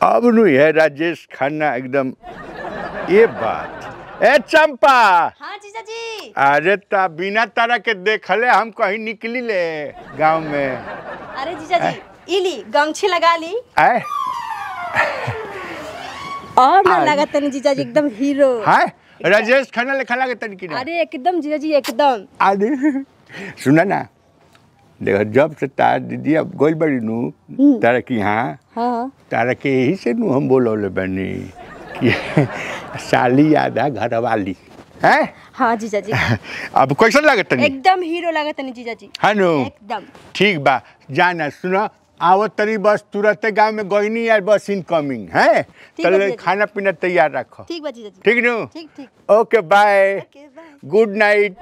अब नु है राजेश खन्ना एकदम ये बात ए चंपा हाँ जीजा जी अरे ता बिना तारा के देखले हम कहीं निकली ले गांव में अरे जीजा जी इली गमछी लगा ली आए और ना आ- लगा तनी जीजा जी एकदम हीरो हाय राजेश खन्ना लिखा लगे तनिक ना अरे एकदम जीजा जी एकदम अरे सुना ना देख जब से तार दीदी अब गोल बड़ी नु तारा की हाँ हाँ तारा के यही से नु हम बोलौले बनी कि साली आधा घर वाली हैं हाँ जीजा जी अब कैसन लगे तनी एकदम हीरो लगा तनी जीजा जी हाँ नु एकदम ठीक बा जाना सुनो आवत तनी बस तुरंत गांव में गईनी यार बस इनकमिंग है है चलो भैया जी। खाना पीना तैयार रखो ठीक बा जीजा जी ठीक नु ठीक ठीक okay bye okay bye good night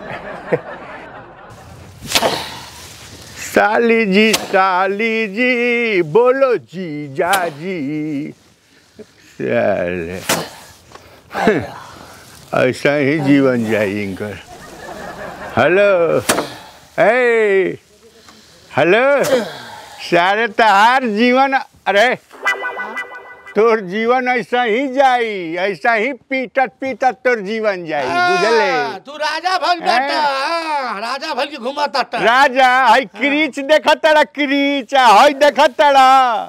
साली जी साली जी बोलो जी जा जी साले। ऐसा ही जीवन जाए इनकर हेलो ए हेलो सारे तहार जीवन अरे तोर जीवन ऐसा ही जाई ऐसा ही पीटत पीटत तोर जीवन जाई बुझले हाँ, तू राजा भल बेटा हाँ, राजा भल के घुमा ताटा राजा हई क्रीच देखत तड़ा क्रीच हई देखत तड़ा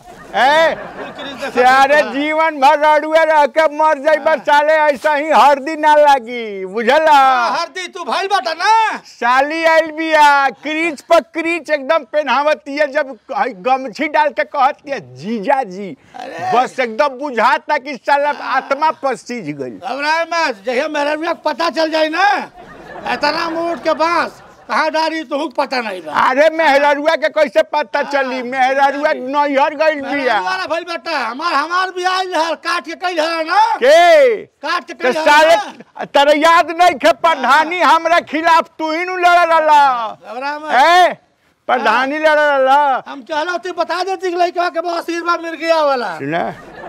ए सारे जीवन भर रड़ुए रह के मर जाई साले ऐसा ही हरदी ना लागी बुझला हरदी तू भल बेटा ना साली आइल बिया क्रीच पर क्रीच एकदम पहनावतिया जब हई गमछी डाल के कहतिया जीजा जी बस एकदम बुझाता कि साला आत्मा पसीज गई घबराए मत जहिया मेरे में पता चल जाए ना इतना मोट के बांस कहाँ डाली तो पता नहीं बा अरे मेहरारुआ के कैसे पता चली मेहरारुआ नैहर गइल बिया वाला भल बेटा हमार हमार भी आइल है काट के कइल है ना के काट के तो कइल है साले ना। तेरे याद नहीं खे प्रधानी हमरा खिलाफ तू ही नु लड़ रहा घबरा मत ए प्रधानी लड़ रहा हम चलो तू बता देती कि लड़का के बहुत आशीर्वाद मिल गया वाला सुना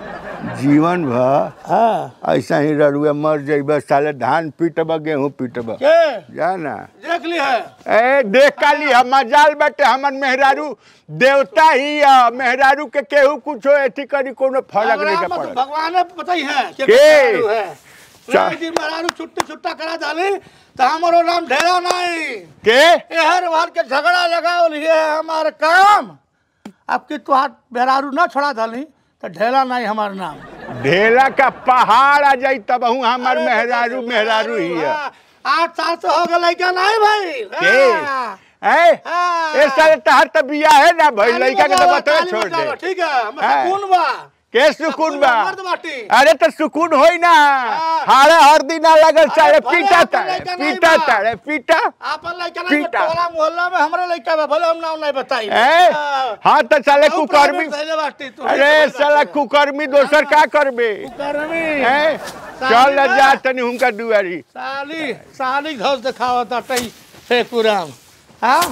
जीवन भर हाँ ऐसा ही ररुआ मर जाइबा साले धान पीटबा गेहूं पीटबा के जा ना देख ली है ए देख काली हम मजाल बाटे हमर मेहरारू देवता ही है मेहरारू के केहू कुछो एथी करी कोनो फर्क नहीं के घबरा मत, पड़त भगवान ने पता ही है कि के? मेहरारू है चा- एक दिन मेहरारू छुट्टी छुट्टा करा डाली तो हमारो नाम ढेरा नहीं के ये हर बार के झगड़ा लगाओ लिए हमारे काम आपकी तो हाथ मेहरारू ना छोड़ा डाली तो ढेला नहीं हमारा नाम ढेला का पहाड़ आ जाई तब हूँ हमार अरे मेहरारू तो मेहरारू ही है हाँ, आठ साल से हो गए क्या नहीं भाई के? हाँ। ए हाँ। ए साले तहार त बिया है ना भाई ताली लड़का के तो बजाओ, बतवे ताली छोड़ बजाओ, दे ठीक है हम हाँ। सुकून बा के सुकून बा मर्द बाटी अरे तो सुकून होई ना हाँ। हारे हर दिन ना लगल साले भले पीटा आपन तारे लड़का नहीं पीटा बा। तारे पीटा आपन लड़का नहीं पीटा। टोला मोहल्ला में हमारे लड़का बा भले हम नाम नहीं बताई ए हाँ। हाँ तो साले बहुत कुकर्मी प्राइवेट धइले बाटी तू। अरे साला कुकर्मी दोसर का करबे कुकर्मी ए चल न जा तनी हुनका दुआरी साली साली घोष दिखावत अटई हे कुराम हाँ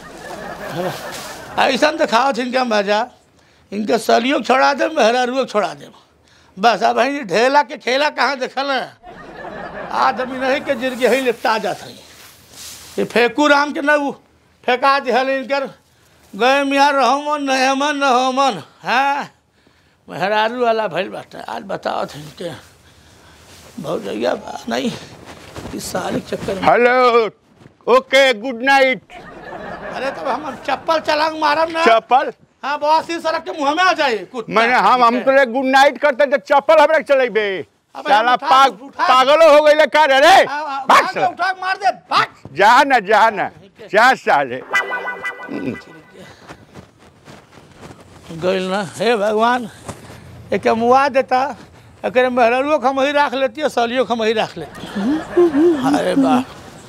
ऐसा दिखावत इनका मजा इनके सलियों के छोड़ा दे मेहरारुओं के छोड़ा दे बस अब ही ढेला के खेला कहाँ देखल है आदमी नहीं के जिरगे ही लिपटा जात है ये फेंकू राम के न उ फेंका दिहल इनकर गए मियाँ रहो मन नहीं मन न हो मन हाँ मेहरारू वाला भइल बाटे आज बताओ थे इनके बहुत जगह बा नहीं इस साल के चक्कर में हेलो ओके गुड नाइट अरे तब हम चप्पल चलांग मारब ना चप्पल हाँ बहुत सी सड़क के मुंह में आ जाए कुत्ता मैंने हम हम ठीक है। तो गुड नाइट करते तो चप्पल हमरा चलेबे अबे साला हम उठा- पाग उठा- पागलो हो गइले का रे हाँ, हाँ, भाग भाग के साला। उठा के मार दे भाग जा ना जा ना जा साले गइल ना हे भगवान एक मुआ देता एक मेहररुओ हम ही रख लेती है सलियो हम ही रख लेती अरे बा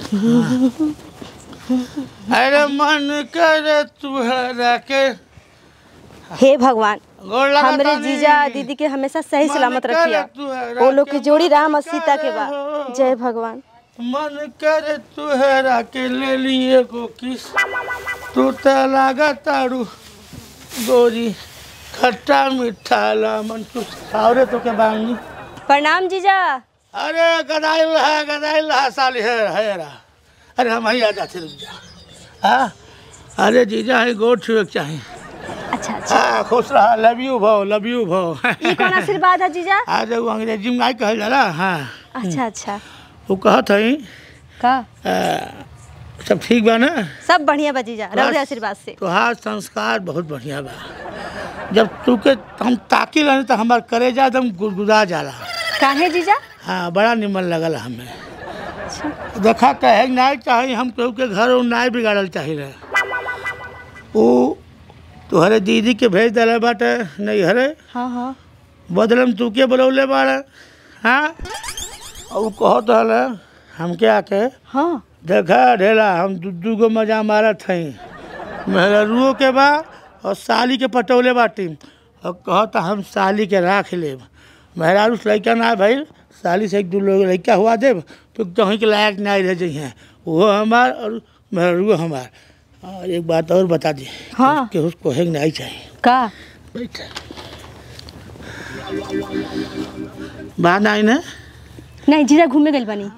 अरे मन करे तुहरा के हे भगवान गोड़ लगा हमरे तानी। जीजा दीदी के हमेशा सही मन सलामत करे रखिया तुहरा वो लोग की के जोड़ी राम और मन सीता के बा करे हो। जय भगवान मन करे तुहरा के ले लिए को किस तू त लागा तारू गोरी खट्टा मीठा मन कुछ और तो के बांगी प्रणाम जीजा अरे गदाइल है गदाइल है साली है है रा अरे हम ही आ जाते रुक जा हाँ अरे जीजा है गोड़ छुए के चाहिए अच्छा अच्छा हाँ खुश रहा लव यू भो लव यू भो ये कौन आशीर्वाद है जीजा आज वो अंग्रेजी में आई कहल जाला हाँ अच्छा अच्छा वो कहत हई का सब ठीक बा ना सब बढ़िया बा जीजा रउरे बस। आशीर्वाद से तोहार संस्कार बहुत बढ़िया बा जब तू के हम ताकी रहे तो हमार करेजा एकदम गुदगुदा जाला काहे जीजा हाँ बड़ा निमन लगल हमें अच्छा देखा कहे नाई चाही हम केहू के घर उ नाई बिगाड़ल चाहिए वो तोहरे दीदी के भेज दिले बाटे नहीं हरे हाँ हाँ बदलम तू के बोलौले बाड़े हाँ और उ कहत हले हमके आके हाँ देखा ढेला हम दू दू गो मजा मारत हई मेहरुओ के बा और साली के पटौले बाटी और कहता हम साली के राख लेब मेहरारू से लड़का ना भइल साली से एक दू लोग लड़का हुआ देब तो कहीं के लायक नहीं रह जाइ वो हमार और मेहरुओ हमार और एक बात और बता दी हाँ। कि उसको हेग नहीं चाहिए का बैठ बात आई ना नहीं जीजा घूमे गइल बनी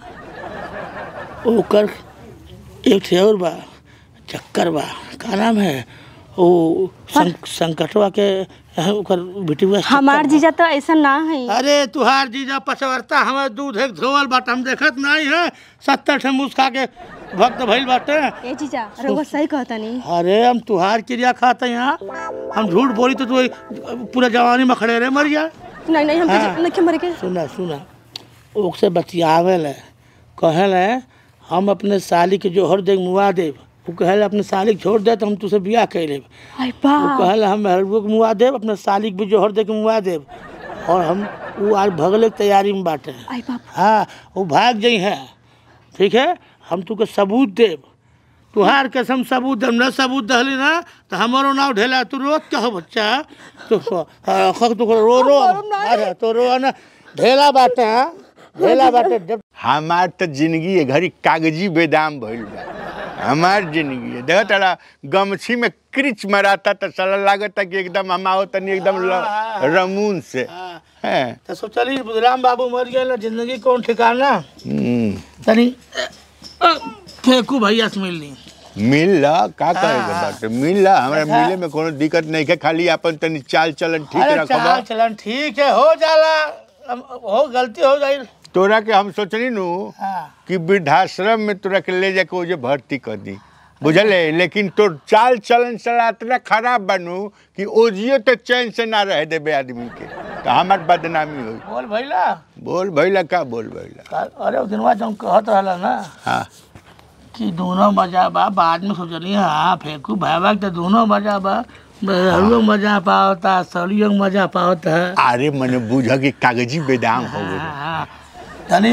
ओकर एक ठे और बा चक्कर बा का नाम है ओ सं, संकटवा के अह, ओकर बेटीवा हमार जीजा तो ऐसा ना है अरे तुहार जीजा पचवरता हमारे दूध एक धोवल बाट हम देखत नहीं है सत्तर ठे मुस्का के भक्त भइल बाटे ए जीजा रउआ सही कहता नहीं अरे हम तुहार क्रिया खाते यहाँ हम झूठ बोली तो तू पूरा जवानी में खड़े रहे मर जा नहीं नहीं हम हाँ। तो नहीं मरे के सुना सुना ओकसे बतियावे ले कहले हम अपने साली के जोहर देख मुआ देब वो कहले अपने साली के छोड़ दे तो हम तुझसे बियाह कर लेब आई वो बा कहले हम मेहरबू के मुआ देब अपने साली के भी जोहर दे के मुआ देब और हम वो आज भगले के तैयारी में बाटे आई बाप हाँ वो भाग जाइ हैं ठीक है हम तुके सबूत देब तुहार कसम सबूत देब न सबूत दहली ना तो हमारो नाव ढेला तू रोत क्या हो बच्चा तो हाँ, खक तो रो रो अरे तो रो ना ढेला बाटे हाँ ढेला बाटे जब हमार तो जिंदगी है घड़ी कागजी बेदाम भइल बा हमार जिंदगी है देखो तारा गमछी में क्रिच मराता तो साला लागता कि एकदम हम आओ तनी एकदम ल- रमून से हाँ, हैं तो सोचली बुधराम बाबू मर गए जिंदगी कौन ठिकाना हम्म, तनी अ, फेंकू भैया से मिल ली मिल ला का करेगा हाँ। बाटे मिल ला हमरा अच्छा। मिले में कोनो दिक्कत नहीं है खाली अपन तनी चाल चलन ठीक अरे रखबा चाल चलन ठीक है हो जाला अब हो गलती हो जाई तोरा के हम सोचनी नु हाँ कि वृद्धाश्रम में तोरा के ले जाके ओजे भर्ती कर दी बुझले लेकिन तोर चाल चलन साला इतना खराब बनू कि ओजियो तो चैन से ना रह देबे आदमी के तो हमार बदनामी होई बोल भैला बोल भैला का बोल भैला का- अरे दिनवा जब कहत रहला ना हाँ कि दोनों मजा बा बाद में सोचनी हाँ फेंकू भाई तो दोनों मजा बा बहरुओ मजा पावता सलियो मजा पावता अरे मने बुझ कि कागजी बेदाम हो गए हाँ, तनी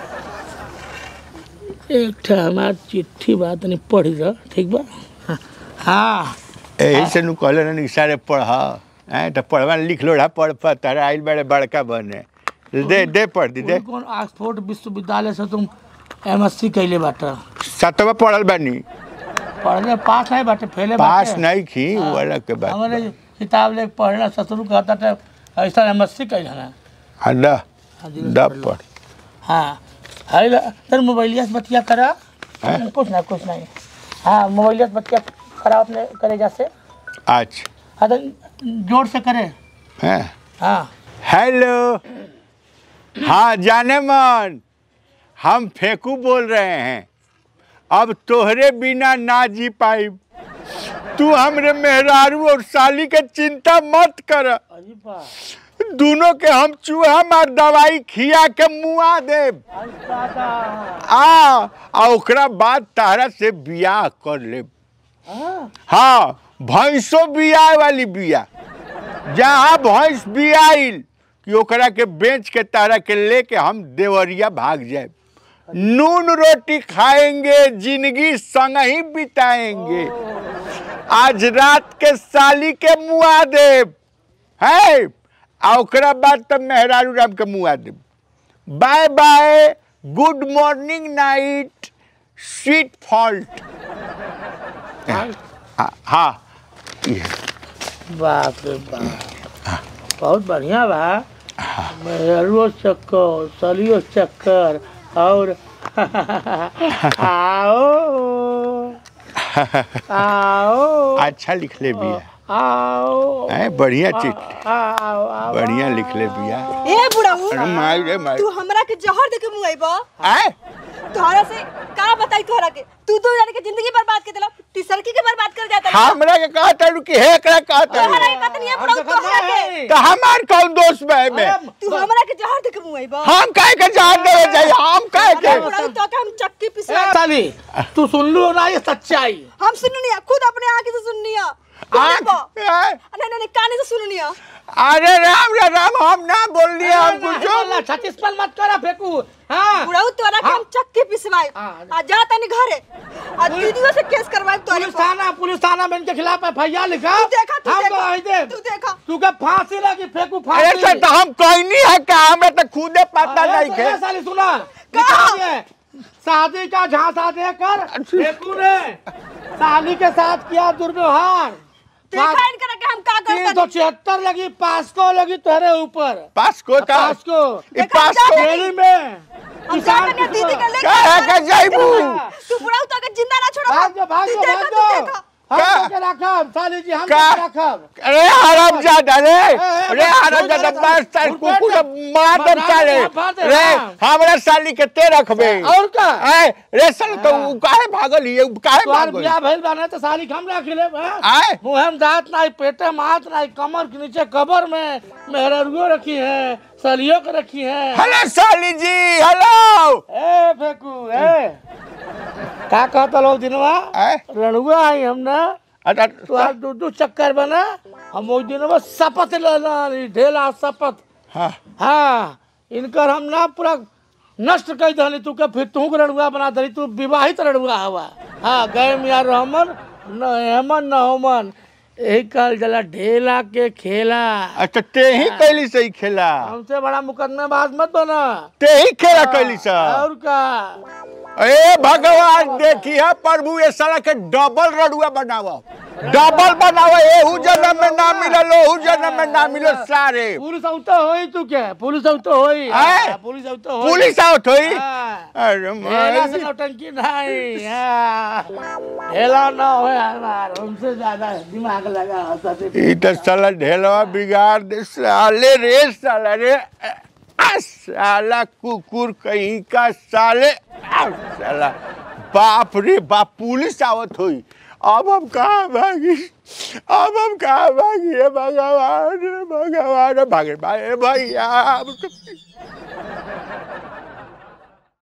एक ठे हमार चिट्ठी बा तनी पढ़ जा ठीक बा हाँ यही से नु कहले रहनी कि सारे पढ़ हैं तो पढ़वा लिख लो पढ़ पढ़ तारा आइल बड़े बड़का बने दे दे पढ़ दी दे कौन ऑक्सफोर्ड विश्वविद्यालय से तुम एम एस सी कैले बाटा सतवा पढ़ल बानी पढ़ले पास नहीं बाटे फेले पास बाटे। नहीं की वो अलग के बात हमारे किताब ले पढ़ना ससुर कहता था ऐसा एम एस सी कैल ना हाँ दा हाँ जी, दा पढ़ लो। पढ़ हाँ है ला सर मोबाइलिया से बतिया करा हैं? कुछ ना कुछ नहीं हाँ मोबाइलिया से बतिया करा अपने करे जैसे अच्छा हाँ तो जोर से करे हैं हाँ हेलो हाँ जाने मन हम फेंकू बोल रहे हैं अब तोहरे बिना ना जी पाई तू हमरे मेहरारू और साली के चिंता मत कर अजी बा दोनों के हम चूहा मार दवाई खिया के मुआ देब आई दादा आ आ ओकरा बाद तारा से बियाह कर लेब हाँ हाँ भैंसो बियाह वाली बिया जहाँ भैंस बियाइल कि ओकरा के बेच के तारा के लेके हम देवरिया भाग जाए नून रोटी खाएंगे जिंदगी संग ही बिताएंगे आज रात के साली के मुआ देब है आ ओकरा बाद तब मेहरारू राम के मुआ देब bye bye good morning night sweet फॉल्ट हाँ ये बाप रे बाप बहुत बढ़िया बा मेहरुओ चक्कर सलियो चक्कर और आओ आओ अच्छा लिख ले बिया आओ है बढ़िया चिट आओ आओ बढ़िया लिख ले बिया ए बुढ़ऊ अरे माई रे माई तू हमरा के जहर दे के मुंह आइबा आए तोहरा से का बताई तोहरा के तू तो जाने के जिंदगी बर्बाद कर देला तीसरकी के बर्बाद कर जाता है हमरा के कहा तारू कि हे एकरा कहा तोहरा तारू के पता नहीं है बुढ़ऊ तोहरा के तो हमार कौन दोस्त बा में तू हमरा के जहर दे के मुंह आइबा हम काहे के जान देवे जाई हम काहे के बुढ़ऊ तो के हम चक्की पिसवा साली तू सुन लो ना ये सच्चाई हम सुननी है खुद अपने आंखें से सुननी है आँख- आए, नहीं नहीं नहीं, काने से सुननी है अरे राम रे राम हम ना बोल दिए हम कुछ छत्तीस पल मत करा फेंकू हाँ बुढ़ऊ तोरा के हम चक्की पिसवाई हाँ। आ जा तनी घरे आ दीदियों से केस करवाई तोरे पुलिस पर थाना पुलिस थाना में इनके खिलाफ एफ आई आर लिखा तू देखा तू हम देखा गवाही दे तू देखा तू के फांसी लगी फेंकू अरे फांसी सर तो हम कहनी है का हमरा तो खुदे पता अरे नहीं तो के ये साली सुना कहा? लिखा है शादी का झांसा देकर फेंकू ने साली के साथ किया दुर्व्यवहार देखा इनका के हम का तीन करते सौ छिहत्तर लगी पास्को लगी तुम्हारे ऊपर पासको का पास्को ई देखा, पासको जा- जेल में हम किसान जाते नहीं दीदी के लेके का है का जाइबू तू बुढ़ऊ तो के जिंदा ना छोड़ा भाग जा भाग तू जा देखा, भाग तू जा देखा। हम का? तो के रखब साली जी हम का? तो के रखब अरे हराम जादा रे ए, रे बस, हराम बस, जादा बस, बस तार बस, कुकुर बस, मार दम बस, साले बस, बस, बस, रे हाँ। हमरा साली के ते रखबे और का आए रे सल तो उ काहे भागल ये काहे तोहार भागल बियाह भइल बाने तो साली के हम रख ले आए मुहम दांत नहीं पेटे में हाथ नहीं कमर के नीचे कबर में मेहररुओ रखी है सलियों के रखी है हेलो साली जी हेलो ए फेकू ए का कहता लोग दिनवा आए रणुआ आई हम ना अच्छा तुहार दू दू चक्कर बना हम ओइ दिनवा शपथ लेना ढेला शपथ हाँ हाँ इनकर हम ना पूरा नष्ट कर दहली तू के फिर तू के रणुआ बना दली तू विवाहित रणुआ हवा हाँ गए मिया रहमन न हेमन न होमन यही कहल जला ढेला के खेला अच्छा ते ही कैली सही खेला हमसे बड़ा मुकदमेबाज मत बना ते ही खेला कैली सा और का ए भगवान देखिए प्रभु ये साला के डबल रडुआ बनावा डबल बनावा एहू जन्म में ना मिलल ओहू जन्म में ना मिलल सारे पुलिस औतो होई तू के पुलिस औतो होई आए? हाँ, पुलिस औतो होई पुलिस आवत होई हाँ। अरे ढेला से माई नौटंकी नहीं हाँ। ढेला ना हो हमार हमसे ज्यादा दिमाग लगा होता थे ई तो साला ढेलवा बिगाड़ दे साले रे साला रे आ साला कुकुर कहीं का साले आ साला बाप रे बाप पुलिस आवत होई अब हम कहाँ भागी अब हम कहाँ भागी हे भगवान हे भगवान भागे भाई भैया अब तो-